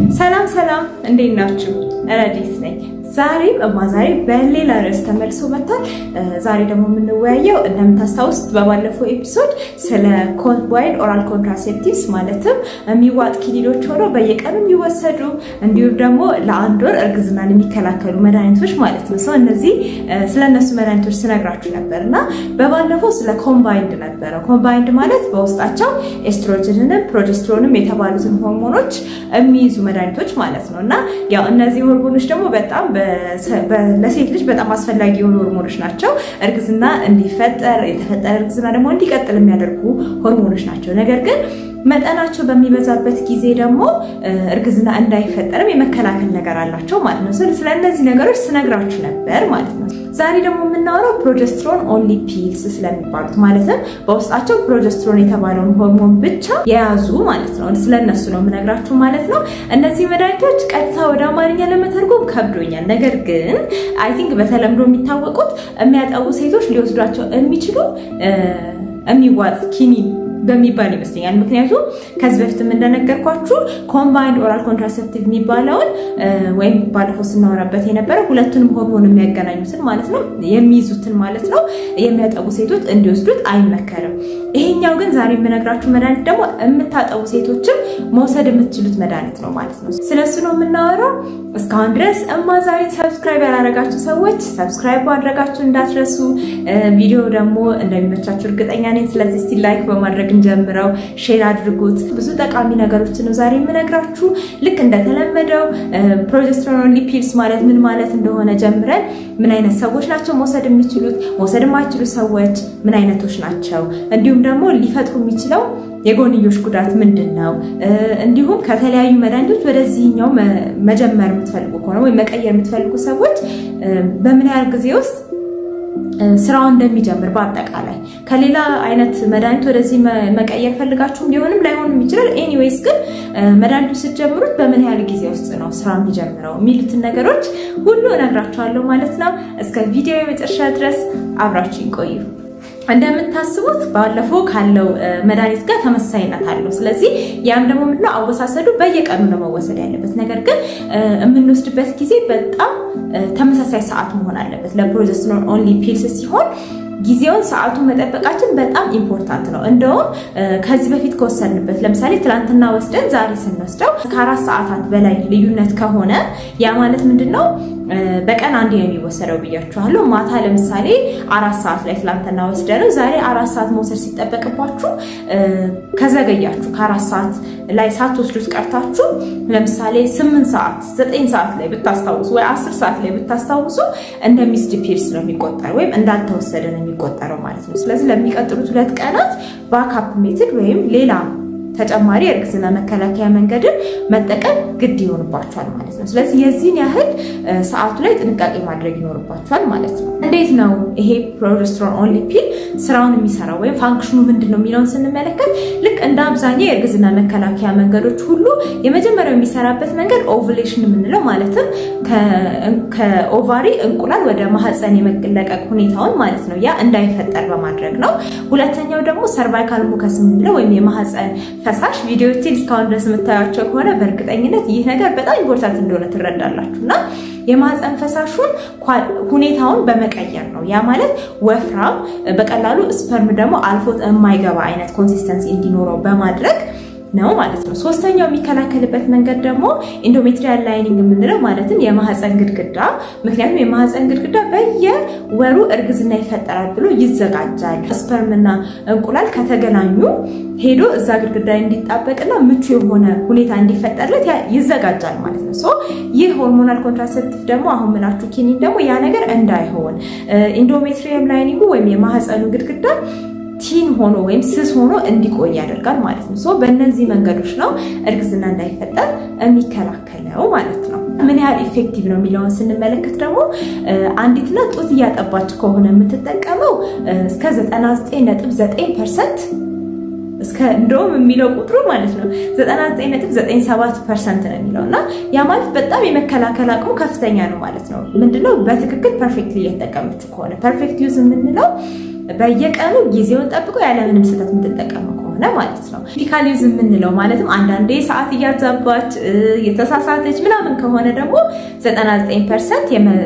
ሰላም ሰላም፣ እንዴት ናችሁ? ረዲት ነኝ። ዛሬም እማ ዛሬ በሌላ ርዕስ ተመልሶ መጥቷል። ዛሬ ደግሞ የምንወያየው እንደምታስታውሱት በባለፈው ኤፒሶድ ስለ ኮምባይንድ ኦራል ኮንትራሴፕቲቭስ ማለትም የሚዋጥ ኪኒኖች ሆነው በየቀኑ የሚወሰዱ እንዲሁም ደግሞ ለአንድ ወር እርግዝናን የሚከላከሉ መድኃኒቶች ማለት ነው። ሰው እነዚህ ስለ እነሱ መድኃኒቶች ስነግራችሁ ነበር እና በባለፈው ስለ ኮምባይንድ ነበረ። ኮምባይንድ ማለት በውስጣቸው ኤስትሮጅንንም ፕሮጀስትሮንም የተባሉትን ሆርሞኖች የሚይዙ መድኃኒቶች ማለት ነው እና ያው እነዚህ ሆርሞኖች ደግሞ በጣም ለሴት ልጅ በጣም አስፈላጊ የሆኑ ሆርሞኖች ናቸው። እርግዝና እንዲፈጠር የተፈጠረ እርግዝና ደግሞ እንዲቀጥል የሚያደርጉ ሆርሞኖች ናቸው። ነገር ግን መጠናቸው በሚበዛበት ጊዜ ደግሞ እርግዝና እንዳይፈጠርም የመከላከል ነገር አላቸው ማለት ነው። ስለ እነዚህ ነገሮች ስነግራችሁ ነበር ማለት ነው። ዛሬ ደግሞ የምናወራው ፕሮጀስትሮን ኦንሊ ፒልስ ስለሚባሉት ማለትም በውስጣቸው ፕሮጀስትሮን የተባለውን ሆርሞን ብቻ የያዙ ማለት ነው። ስለነሱ ነው የምነግራችሁ ማለት ነው። እነዚህ መድኃኒቶች ቀጥታ ወደ አማርኛ ለመተርጎም ከብዶኛል። ነገር ግን አይ ቲንክ በተለምዶ የሚታወቁት የሚያጠቡ ሴቶች ሊወስዷቸው የሚችሉ የሚዋጥ ኪኒን በሚባል ይመስለኛል። ምክንያቱም ከዚህ በፊትም እንደነገርኳችሁ ኮምባይንድ ኦራል ኮንትራሴፕቲቭ የሚባለውን ወይም ባለፈው ስናወራበት የነበረ ሁለቱንም ሆርሞን የሚያገናኙትን ማለት ነው የሚይዙትን ማለት ነው የሚያጠቡ ሴቶች እንዲወስዱት አይመከርም። ይሄኛው ግን ዛሬ የምነግራችሁ መድኃኒት ደግሞ የምታጠቡ ሴቶችም መውሰድ የምትችሉት መድኃኒት ነው ማለት ነው። ስለሱ ነው የምናወራው። እስካሁን ድረስ እማ ዛሬ ሰብስክራይብ ያላረጋችሁ ሰዎች ሰብስክራይብ ማድረጋችሁ እንዳትረሱ። ቪዲዮ ደግሞ እንደሚመቻችሁ እርግጠኛ ነኝ። ስለዚህ እስቲ ላይክ በማድረግ እንጀምረው፣ ሼር አድርጉት። ብዙ ጠቃሚ ነገሮችን ነው ዛሬ የምነግራችሁ። ልክ እንደተለመደው ፕሮጀስትሮን ኦንሊ ፒልስ ማለት ምን ማለት እንደሆነ ጀምረን ምን አይነት ሰዎች ናቸው መውሰድ የሚችሉት፣ መውሰድ የማይችሉ ሰዎች ምን አይነቶች ናቸው፣ እንዲሁም ደግሞ ሊፈጥሩ የሚችለው የጎንዮሽ ጉዳት ምንድን ነው፣ እንዲሁም ከተለያዩ መድኃኒቶች ወደዚህኛው መጀመር የምትፈልጉ ከሆነ ወይም መቀየር የምትፈልጉ ሰዎች በምን ያህል ጊዜ ውስጥ ስራውን እንደሚጀምር በአጠቃላይ ከሌላ አይነት መድኃኒት ወደዚህ መቀየር ፈልጋችሁም ሊሆንም ላይሆንም ይችላል። ኤኒዌይስ ግን መድኃኒቱ ስትጀምሩት በምን ያህል ጊዜ ውስጥ ነው ስራ የሚጀምረው የሚሉትን ነገሮች ሁሉ እነግራችኋለሁ ማለት ነው። እስከ ቪዲዮ የመጨረሻ ድረስ አብራችሁ ይቆዩ። እንደምታስቡት ባለፈው ካለው መድኃኒት ጋር ተመሳሳይነት አለው። ስለዚህ ያም ደግሞ ምንድነው አወሳሰዱ በየቀኑ ነው መወሰድ ያለበት። ነገር ግን የምንወስድበት ጊዜ በጣም ተመሳሳይ ሰዓት መሆን አለበት። ለፕሮጀስትሮን ኦንሊ ፒልስ ሲሆን ጊዜውን ሰዓቱን መጠበቃችን በጣም ኢምፖርታንት ነው። እንደውም ከዚህ በፊት ከወሰድንበት ለምሳሌ ትናንትና ወስደን ዛሬ ስንወስደው ከአራት ሰዓታት በላይ ልዩነት ከሆነ ያ ማለት ምንድን ነው? በቀን አንድ ነው የሚወሰደው ብያችኋለሁ። ማታ ለምሳሌ አራት ሰዓት ላይ ትላንትና ወስደነው ዛሬ አራት ሰዓት መውሰድ ሲጠበቅባችሁ ከዘገያችሁ ከአራት ሰዓት ላይ ሳትወስዱት ቀርታችሁ ለምሳሌ ስምንት ሰዓት ዘጠኝ ሰዓት ላይ ብታስታውሱ ወይ አስር ሰዓት ላይ ብታስታውሱ እንደ ሚስድ ፒልስ ነው የሚቆጠረው ወይም እንዳልተወሰደ ነው የሚቆጠረው ማለት ነው። ስለዚህ ለሚቀጥሉት ሁለት ቀናት ባካፕ ሜትድ ወይም ሌላ ተጨማሪ የእርግዝና መከላከያ መንገድን መጠቀም ግድ ይሆንባቸዋል ማለት ነው። ስለዚህ የዚህን ያህል ሰዓቱ ላይ ጥንቃቄ ማድረግ ይኖርባቸዋል ማለት ነው። እንዴት ነው ይሄ ፕሮጀስትሮን ኦንሊ ፒል ስራውን የሚሰራው ወይም ፋንክሽኑ ምንድን ነው የሚለውን ስንመለከት ልክ እንደ አብዛኛው የእርግዝና መከላከያ መንገዶች ሁሉ የመጀመሪያው የሚሰራበት መንገድ ኦቭሌሽን የምንለው ማለትም ከኦቫሪ እንቁላል ወደ ማህፀን የመለቀቅ ሁኔታውን ማለት ነው ያ እንዳይፈጠር በማድረግ ነው። ሁለተኛው ደግሞ ሰርቫይካል ሙከስ የምንለው ወይም የማህፀን ፈሳሽ ቪዲዮዎችን እስካሁን ድረስ የምታያቸው ከሆነ በእርግጠኝነት ይህ ነገር በጣም ኢምፖርታንት እንደሆነ ትረዳላችሁ እና የማህፀን ፈሳሹን ሁኔታውን በመቀየር ነው። ያ ማለት ወፍራም፣ በቀላሉ ስፐርም ደግሞ አልፎት የማይገባ አይነት ኮንሲስተንሲ እንዲኖረው በማድረግ ነው ማለት ነው። ሶስተኛው የሚከላከልበት መንገድ ደግሞ ኢንዶሜትሪያል ላይኒንግ የምንለው ማለትም የማህፀን ግድግዳ። ምክንያቱም የማህፀን ግድግዳ በየወሩ እርግዝና ይፈጠራል ብሎ ይዘጋጃል። ስፐርምና እንቁላል ከተገናኙ ሄዶ እዛ ግድግዳ እንዲጣበቅና ምቹ የሆነ ሁኔታ እንዲፈጠርለት ይዘጋጃል ማለት ነው። ይህ ሆርሞናል ኮንትራሴፕቲቭ ደግሞ አሁን ምላችሁ ኪኒን ደግሞ ያ ነገር እንዳይሆን ኢንዶሜትሪየም ላይኒንጉ ወይም የማህፀኑ ግድግዳ ቲን ሆኖ ወይም ስስ ሆኖ እንዲቆይ ያደርጋል ማለት ነው። ሶ በእነዚህ መንገዶች ነው እርግዝና እንዳይፈጠር የሚከላከለው ማለት ነው። ምን ያህል ኢፌክቲቭ ነው የሚለውን ስንመለከት ደግሞ አንዲት እናት ጡት እያጠባች ከሆነ የምትጠቀመው እስከ 99.9 ፐርሰንት እስከ እንደውም የሚለው ቁጥሩ ማለት ነው 99.97 ፐርሰንት ነው የሚለው እና ያ ማለት በጣም የመከላከል አቅሙ ከፍተኛ ነው ማለት ነው። ምንድነው በትክክል ፐርፌክትሊ እየተጠቀመችው ከሆነ ፐርፌክት ዩዝ የምንለው በየቀኑ ጊዜውን ጠብቆ ያለምንም ስህተት የምትጠቀመው ከሆነ ከሆነ ማለት ነው። ፊዚካል ዩዝ የምንለው ማለትም አንዳንዴ ሰዓት እያዛባች የተሳሳተች ምናምን ከሆነ ደግሞ 99 ፐርሰንት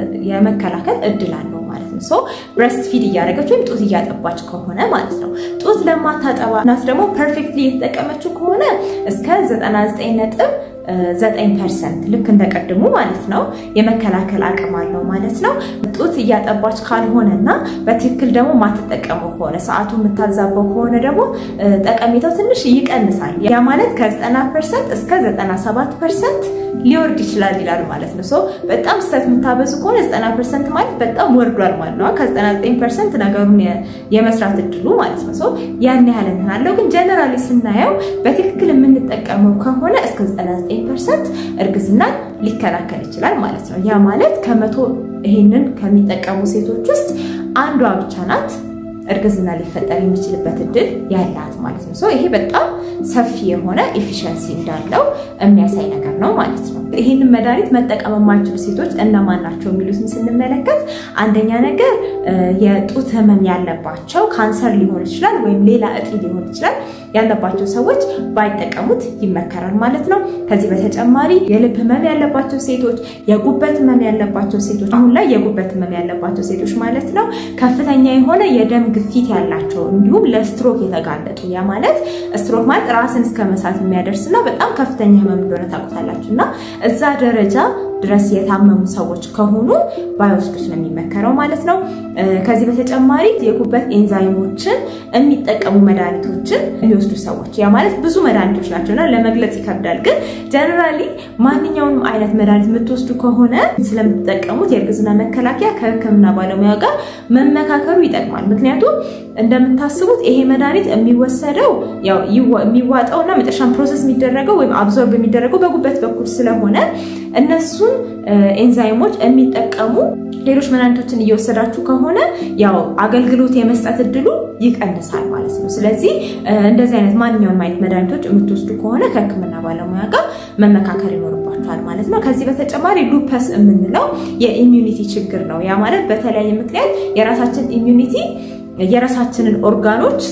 የመከላከል እድል አለው ማለት ነው። ሶ ብረስት ፊድ እያደረገች ወይም ጡት እያጠባች ከሆነ ማለት ነው። ጡት ለማታጠባ እናት ደግሞ ፐርፌክትሊ የተጠቀመችው ከሆነ እስከ 99 ነጥብ ዘጠኝ ፐርሰንት ልክ እንደቀድሙ ማለት ነው የመከላከል አቅም አለው ማለት ነው። ጡት እያጠባች ካልሆነና በትክክል ደግሞ ማትጠቀመው ከሆነ ሰዓቱ የምታዛበው ከሆነ ደግሞ ጠቀሜታው ትንሽ ይቀንሳል። ያ ማለት ከ90 ፐርሰንት እስከ 97 ፐርሰንት ሊወርድ ይችላል ይላል ማለት ነው። በጣም ስህተት የምታበዙ ከሆነ 90 ፐርሰንት ማለት በጣም ወርዷል ማለት ነው። ከ99 ፐርሰንት ነገሩን የመስራት እድሉ ማለት ነው። ያን ያህል እንትን አለው። ግን ጀነራሊ ስናየው በትክክል የምንጠቀመው ከሆነ እስከ 99 ፐርሰንት እርግዝናን ሊከላከል ይችላል ማለት ነው። ያ ማለት ከመቶ ይሄንን ከሚጠቀሙ ሴቶች ውስጥ አንዷ ብቻ ናት እርግዝና ሊፈጠር የሚችልበት እድል ያላት ማለት ነው። ይሄ በጣም ሰፊ የሆነ ኤፊሽንሲ እንዳለው የሚያሳይ ነገር ነው ማለት ነው። ይህንን መድኃኒት መጠቀም የማይችሉ ሴቶች እነማን ናቸው የሚሉትን ስንመለከት አንደኛ ነገር የጡት ህመም ያለባቸው ካንሰር ሊሆን ይችላል ወይም ሌላ እጢ ሊሆን ይችላል ያለባቸው ሰዎች ባይጠቀሙት ይመከራል ማለት ነው። ከዚህ በተጨማሪ የልብ ህመም ያለባቸው ሴቶች፣ የጉበት ህመም ያለባቸው ሴቶች አሁን ላይ የጉበት ህመም ያለባቸው ሴቶች ማለት ነው ከፍተኛ የሆነ የደም ግፊት ያላቸው እንዲሁም ለስትሮክ የተጋለጡ ያ ማለት ስትሮክ ማለት ራስን እስከ መሳት የሚያደርስ እና በጣም ከፍተኛ ህመም እንደሆነ ታውቁታላችሁ እና እዛ ደረጃ ድረስ የታመሙ ሰዎች ከሆኑ ባይወስዱት ነው የሚመከረው ማለት ነው። ከዚህ በተጨማሪ የጉበት ኤንዛይሞችን የሚጠቀሙ መድኃኒቶችን የሚወስዱ ሰዎች ያ ማለት ብዙ መድኃኒቶች ናቸው እና ለመግለጽ ይከብዳል። ግን ጀነራሊ ማንኛውንም አይነት መድኃኒት የምትወስዱ ከሆነ ስለምትጠቀሙት የእርግዝና መከላከያ ከህክምና ባለሙያ ጋር መመካከሩ ይጠቅማል። ምክንያቱም እንደምታስቡት ይሄ መድኃኒት የሚወሰደው ያው የሚዋጠው እና መጨረሻም ፕሮሰስ የሚደረገው ወይም አብዞርብ የሚደረገው በጉበት በኩል ስለሆነ እነሱን ኤንዛይሞች የሚጠቀሙ ሌሎች መድኃኒቶችን እየወሰዳችሁ ከሆነ ያው አገልግሎት የመስጠት እድሉ ይቀንሳል ማለት ነው። ስለዚህ እንደዚህ አይነት ማንኛውም አይነት መድኃኒቶች የምትወስዱ ከሆነ ከህክምና ባለሙያ ጋር መመካከር ይኖርባቸዋል ማለት ነው። ከዚህ በተጨማሪ ሉፐስ የምንለው የኢሚዩኒቲ ችግር ነው። ያ ማለት በተለያየ ምክንያት የራሳችን ኢሚዩኒቲ የራሳችንን ኦርጋኖች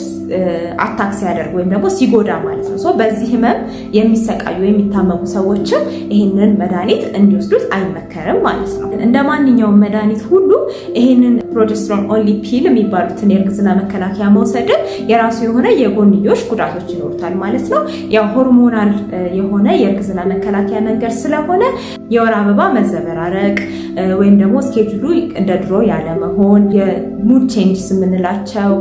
አታክ ሲያደርግ ወይም ደግሞ ሲጎዳ ማለት ነው። በዚህ ህመም የሚሰቃዩ የሚታመሙ ሰዎችም ይህንን መድኃኒት እንዲወስዱት አይመከርም ማለት ነው። እንደ ማንኛውም መድኃኒት ሁሉ ይህንን ፕሮጀስትሮን ኦንሊ ፒል የሚባሉትን የእርግዝና መከላከያ መውሰድን የራሱ የሆነ የጎንዮሽ ጉዳቶች ይኖሩታል ማለት ነው። ያው ሆርሞናል የሆነ የእርግዝና መከላከያ መንገድ ስለሆነ የወር አበባ መዘበራረቅ ወይም ደግሞ ስኬጁሉ እንደ ድሮ ያለመሆን፣ የሙድ ቼንጅስ የምንላቸው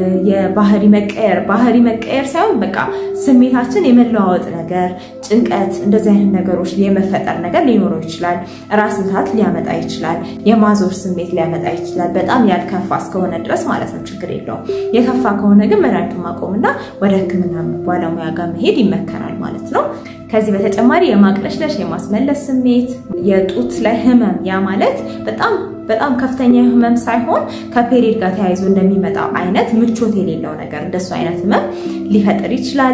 የባህሪ መቀየር ባህሪ መቀየር ሳይሆን በቃ ስሜታችን የመለዋወጥ ነገር፣ ጭንቀት፣ እንደዚህ አይነት ነገሮች የመፈጠር ነገር ሊኖረው ይችላል። ራስ ምታት ሊያመጣ ይችላል። የማዞር ስሜት ሊያመጣ ይችላል። በጣም ያልከፋ እስከሆነ ድረስ ማለት ነው ችግር የለውም። የከፋ ከሆነ ግን መድኃኒቱን ማቆምና ወደ ሕክምና ባለሙያ ጋር መሄድ ይመከራል ማለት ነው። ከዚህ በተጨማሪ የማቅለሽለሽ የማስመለስ ስሜት፣ የጡት ላይ ህመም ያ ማለት በጣም በጣም ከፍተኛ ህመም ሳይሆን ከፔሪድ ጋር ተያይዞ እንደሚመጣው አይነት ምቾት የሌለው ነገር እንደሱ አይነት ህመም ሊፈጥር ይችላል።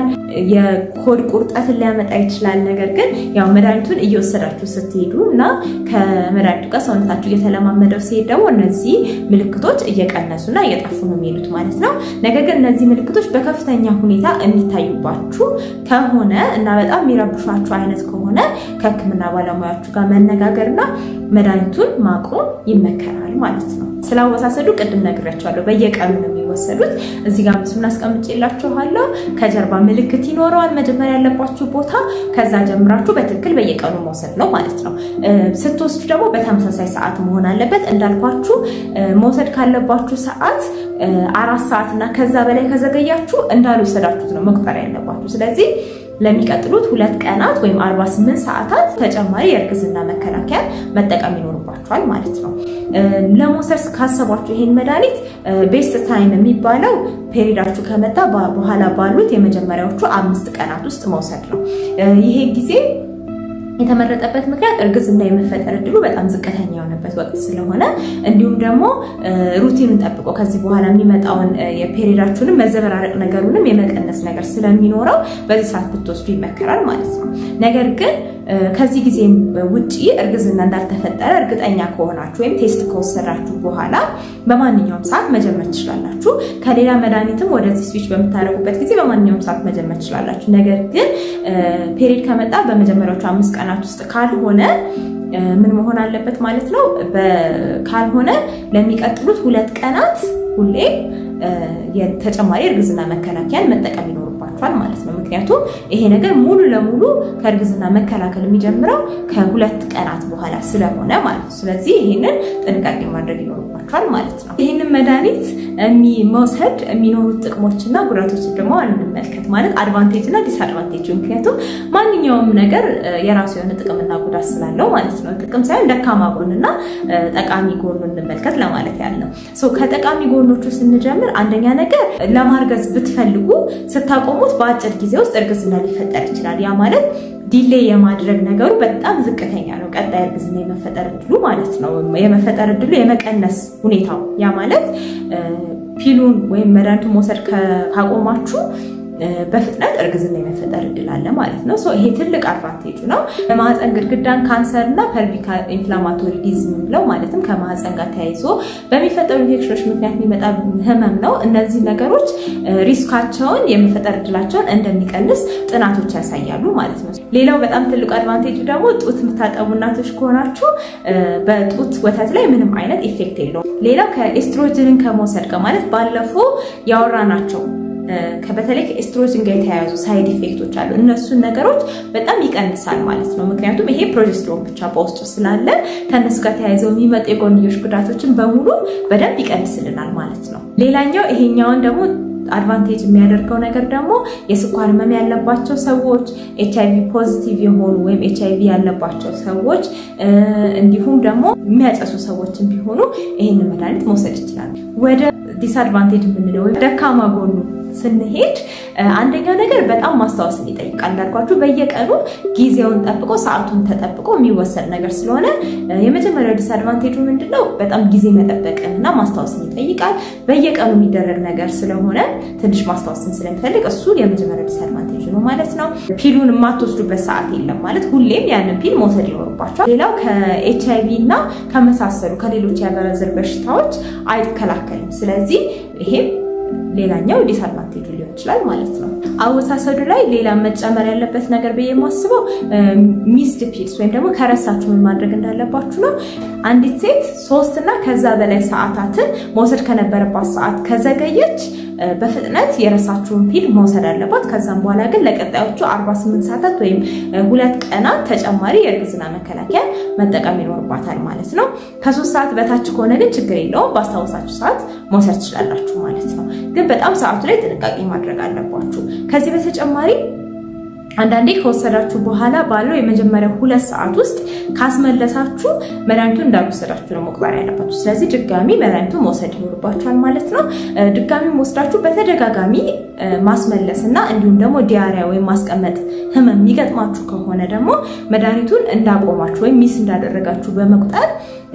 የሆድ ቁርጠትን ሊያመጣ ይችላል። ነገር ግን ያው መድኃኒቱን እየወሰዳችሁ ስትሄዱ እና ከመድኃኒቱ ጋር ሰውነታችሁ እየተለማመደው ሲሄድ ደግሞ እነዚህ ምልክቶች እየቀነሱና እየጠፉ ነው የሚሄዱት ማለት ነው። ነገር ግን እነዚህ ምልክቶች በከፍተኛ ሁኔታ የሚታዩባችሁ ከሆነ እና በጣም የሚረብሿችሁ አይነት ከሆነ ከህክምና ባለሙያችሁ ጋር መነጋገርና መድኃኒቱን ማቆም ይመከራል ማለት ነው። ስላወሳሰዱ ቅድም ነግሬያቸዋለሁ። በየቀኑ ነው የሚወሰዱት። እዚህ ጋር ምስሉን አስቀምጬላችኋለሁ። ከጀርባ ምልክት ይኖረዋል መጀመሪያ ያለባችሁ ቦታ። ከዛ ጀምራችሁ በትክክል በየቀኑ መውሰድ ነው ማለት ነው። ስትወስዱ ደግሞ በተመሳሳይ ሰዓት መሆን አለበት። እንዳልኳችሁ መውሰድ ካለባችሁ ሰዓት አራት ሰዓት እና ከዛ በላይ ከዘገያችሁ እንዳልወሰዳችሁት ነው መቁጠር ያለባችሁ። ስለዚህ ለሚቀጥሉት ሁለት ቀናት ወይም 48 ሰዓታት ተጨማሪ የእርግዝና መከላከያ መጠቀም ይኖርባቸዋል ማለት ነው። ለመውሰድ ካሰቧችሁ ይሄን መድኃኒት ቤስት ታይም የሚባለው ፔሪዳችሁ ከመጣ በኋላ ባሉት የመጀመሪያዎቹ አምስት ቀናት ውስጥ መውሰድ ነው። ይሄ ጊዜ የተመረጠበት ምክንያት እርግዝና የመፈጠር እድሉ በጣም ዝቅተኛ የሆነበት ወቅት ስለሆነ እንዲሁም ደግሞ ሩቲኑን ጠብቆ ከዚህ በኋላ የሚመጣውን የፔሪዳችሁንም መዘበራረቅ ነገሩንም የመቀነስ ነገር ስለሚኖረው በዚህ ሰዓት ብትወስዱ ይመከራል ማለት ነው። ነገር ግን ከዚህ ጊዜ ውጪ እርግዝና እንዳልተፈጠረ እርግጠኛ ከሆናችሁ ወይም ቴስት ከወሰዳችሁ በኋላ በማንኛውም ሰዓት መጀመር ትችላላችሁ። ከሌላ መድኃኒትም ወደዚህ ስዊች በምታደርጉበት ጊዜ በማንኛውም ሰዓት መጀመር ትችላላችሁ። ነገር ግን ፔሪድ ከመጣ በመጀመሪያዎቹ አምስት ቀናት ውስጥ ካልሆነ ምን መሆን አለበት ማለት ነው። ካልሆነ ለሚቀጥሉት ሁለት ቀናት ሁሌ ተጨማሪ እርግዝና መከላከያን መጠቀም ይኖርባቸዋል ማለት ነው። ምክንያቱም ይሄ ነገር ሙሉ ለሙሉ ከእርግዝና መከላከል የሚጀምረው ከሁለት ቀናት በኋላ ስለሆነ ማለት ነው። ስለዚህ ይህንን ጥንቃቄ ማድረግ ይኖርባቸዋል ማለት ነው። ይህንን መድኃኒት መውሰድ የሚኖሩት ጥቅሞችና ጉዳቶች ደግሞ እንመልከት። ማለት አድቫንቴጅ እና ዲስአድቫንቴጅ። ምክንያቱም ማንኛውም ነገር የራሱ የሆነ ጥቅምና ጉዳት ስላለው ማለት ነው። ጥቅም ሳይሆን ደካማ ጎንና ጠቃሚ ጎኑ እንመልከት ለማለት ያለው ከጠቃሚ ጎኖቹ ስንጀምር አንደኛ ነገር ለማርገዝ ብትፈልጉ ስታቆሙት በአጭር ጊዜ ውስጥ እርግዝና ሊፈጠር ይችላል። ያ ማለት ዲሌይ የማድረግ ነገሩ በጣም ዝቅተኛ ነው። ቀጣይ እርግዝና የመፈጠር እድሉ ማለት ነው የመፈጠር እድሉ የመቀነስ ሁኔታው ያ ማለት ፒሉን ወይም መድኃኒቱን መውሰድ ካቆማችሁ በፍጥነት እርግዝና የመፈጠር እድል አለ ማለት ነው። ይሄ ትልቅ አድቫንቴጁ ነው። የማህፀን ግድግዳን ካንሰር እና ፐልቪክ ኢንፍላማቶሪ ዲዝም ብለው ማለትም ከማህፀን ጋር ተያይዞ በሚፈጠሩ ኢንፌክሽኖች ምክንያት የሚመጣ ህመም ነው። እነዚህ ነገሮች ሪስካቸውን የመፈጠር እድላቸውን እንደሚቀንስ ጥናቶች ያሳያሉ ማለት ነው። ሌላው በጣም ትልቁ አድቫንቴጁ ደግሞ ጡት የምታጠቡ እናቶች ከሆናችሁ በጡት ወተት ላይ ምንም አይነት ኢፌክት የለውም። ሌላው ከኤስትሮጅንን ከመውሰድ ጋር ማለት ባለፈው ያወራናቸው በተለይ ከኤስትሮጅን ጋር የተያያዙ ሳይድ ኢፌክቶች አሉ። እነሱን ነገሮች በጣም ይቀንሳል ማለት ነው። ምክንያቱም ይሄ ፕሮጀስትሮን ብቻ በውስጡ ስላለ ከእነሱ ጋር ተያይዘው የሚመጡ የጎንዮሽ ጉዳቶችን በሙሉ በደንብ ይቀንስልናል ማለት ነው። ሌላኛው ይሄኛውን ደግሞ አድቫንቴጅ የሚያደርገው ነገር ደግሞ የስኳር ህመም ያለባቸው ሰዎች፣ ኤች አይቪ ፖዚቲቭ የሆኑ ወይም ኤች አይቪ ያለባቸው ሰዎች እንዲሁም ደግሞ የሚያጨሱ ሰዎችን ቢሆኑ ይህንን መድኃኒት መውሰድ ይችላሉ። ወደ ዲስአድቫንቴጅ የምንለው ወይም ደካማ ጎኑ ስንሄድ አንደኛው ነገር በጣም ማስታወስን ይጠይቃል። እንዳልኳችሁ በየቀኑ ጊዜውን ጠብቆ ሰዓቱን ተጠብቆ የሚወሰድ ነገር ስለሆነ የመጀመሪያው ዲስአድቫንቴጁ ምንድነው? በጣም ጊዜ መጠበቅን እና ማስታወስን ይጠይቃል። በየቀኑ የሚደረግ ነገር ስለሆነ ትንሽ ማስታወስን ስለሚፈልግ እሱ የመጀመሪያው ዲስአድቫንቴጁ ነው ማለት ነው። ፒሉን የማትወስዱበት ሰዓት የለም ማለት ሁሌም ያንን ፒል መውሰድ ይኖርባቸዋል። ሌላው ከኤች አይቪ እና ከመሳሰሉ ከሌሎች የአባላዘር በሽታዎች አይከላከልም። ስለዚህ ይሄም ሌላኛው ዲስአድቫንቴጁ ሊሆን ይችላል ማለት ነው። አወሳሰዱ ላይ ሌላ መጨመር ያለበት ነገር ብዬ የማስበው ሚስድ ፒልስ ወይም ደግሞ ከረሳችሁ ምን ማድረግ እንዳለባችሁ ነው። አንዲት ሴት ሶስት እና ከዛ በላይ ሰዓታትን መውሰድ ከነበረባት ሰዓት ከዘገየች በፍጥነት የረሳችሁን ፒል መውሰድ አለባት። ከዛም በኋላ ግን ለቀጣዮቹ 48 ሰዓታት ወይም ሁለት ቀናት ተጨማሪ የእርግዝና መከላከያ መጠቀም ይኖርባታል ማለት ነው። ከሶስት ሰዓት በታች ከሆነ ግን ችግር የለውም፣ ባስታወሳችሁ ሰዓት መውሰድ ትችላላችሁ ማለት ነው። ግን በጣም ሰዓቱ ላይ ጥንቃቄ ማድረግ አለባችሁ። ከዚህ በተጨማሪ አንዳንዴ ከወሰዳችሁ በኋላ ባለው የመጀመሪያ ሁለት ሰዓት ውስጥ ካስመለሳችሁ መድኃኒቱን እንዳልወሰዳችሁ ነው መቁጠር ያለባችሁ። ስለዚህ ድጋሚ መድኃኒቱን መውሰድ ይኖርባችኋል ማለት ነው። ድጋሚ ወስዳችሁ በተደጋጋሚ ማስመለስ እና እንዲሁም ደግሞ ዲያሪያ ወይም ማስቀመጥ ህመም የሚገጥማችሁ ከሆነ ደግሞ መድኃኒቱን እንዳቆማችሁ ወይም ሚስ እንዳደረጋችሁ በመቁጠር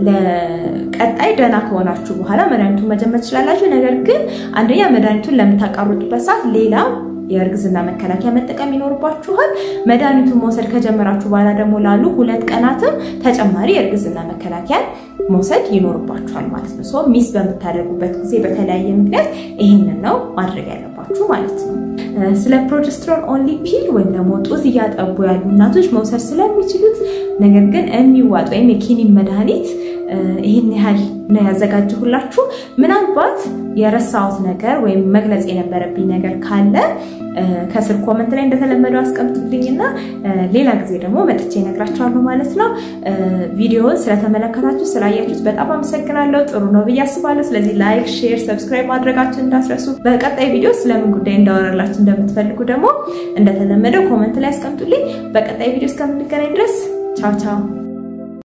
ለቀጣይ ደህና ከሆናችሁ በኋላ መድኃኒቱን መጀመር ትችላላችሁ። ነገር ግን አንደኛ መድኃኒቱን ለምታቃርጡበት ሰዓት ሌላ የእርግዝና መከላከያ መጠቀም ይኖርባችኋል። መድኃኒቱን መውሰድ ከጀመራችሁ በኋላ ደግሞ ላሉ ሁለት ቀናትም ተጨማሪ የእርግዝና መከላከያ መውሰድ ይኖርባችኋል ማለት ነው። ሰው ሚስ በምታደርጉበት ጊዜ በተለያየ ምክንያት ይህንን ነው ማድረግ ያለባችሁ ማለት ነው። ስለ ፕሮጀስትሮን ኦንሊ ፒል ወይም ደግሞ ጡት እያጠቡ ያሉ እናቶች መውሰድ ስለሚችሉት ነገር ግን የሚዋጥ ወይም የኪኒን መድኃኒት ይህን ያህል ነው ያዘጋጀሁላችሁ። ምናልባት የረሳሁት ነገር ወይም መግለጽ የነበረብኝ ነገር ካለ ከስር ኮመንት ላይ እንደተለመደው አስቀምጡልኝና ሌላ ጊዜ ደግሞ መጥቼ እነግራችኋለሁ ማለት ነው። ቪዲዮውን ስለተመለከታችሁ ስላያችሁት በጣም አመሰግናለሁ። ጥሩ ነው ብዬ አስባለሁ። ስለዚህ ላይክ፣ ሼር፣ ሰብስክራይብ ማድረጋችሁን እንዳትረሱ። በቀጣይ ቪዲዮ ስለምን ጉዳይ እንዳወራላችሁ እንደምትፈልጉ ደግሞ እንደተለመደው ኮመንት ላይ አስቀምጡልኝ። በቀጣይ ቪዲዮ እስከምንገናኝ ድረስ ቻው ቻው።